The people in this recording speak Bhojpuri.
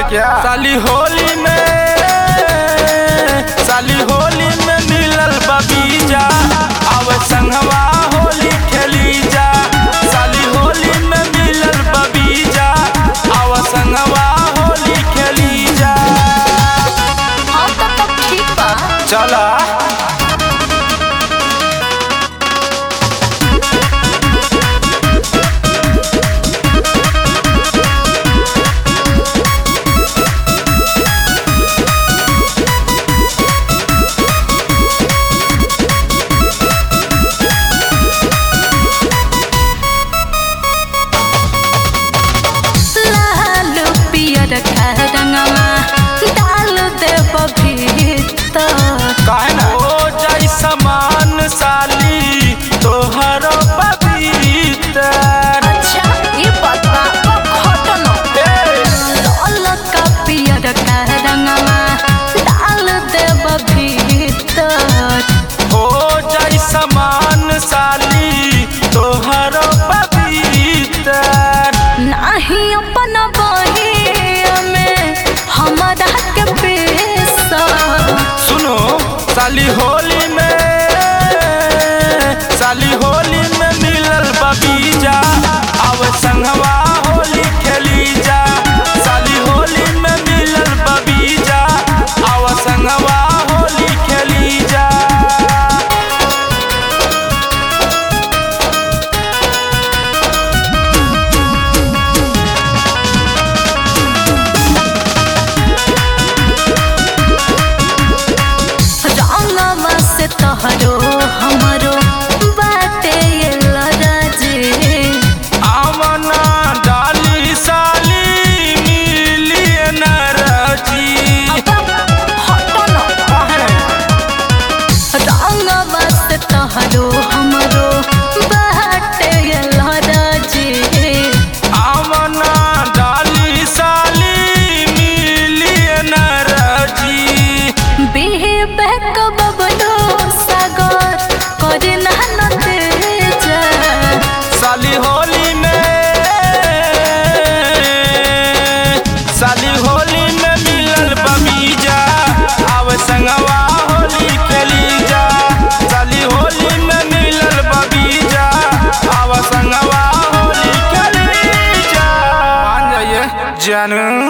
क्या साली होली में साली होली में मिलल बबीजा अब संगवा होली खेली जा साली होली में मिलल बबीजा अब संगवा होली खेली जा हाँ तो तब ठीक बा चला लाल पियर का रंगवा डाल देब भीतर काहे ना हो जाई समान साली तोहर पवित्र अच्छा ये बात बा घटना लाल का पियर का रंगवा डाल देब भीतर हो जाई समान साली तोहर पवित्र नाही अपन बहिया में हमारा के पेशा सुनो साली होली में साली होली में मिलल बबीजा अब संगवा होली खेली जा साली होली में मिलल बबीजा अब संगवा होली खेली जा रंगवा से तोहरो हमरो बाटे ये लराजे आमना डाली साली मिली नरजी रंगवा से तोहरो हमरो बाटे ये लराजे आमना डाली साली मिली नरजी बिहे बहक बबलो सागर करे नहन तेजा साली होली में साली होली में मिलल बबीजा अब संगवा होली खेली जा साली होली में मिलल बबीजा अब संगवा होली खेली जा मान जाइए जानू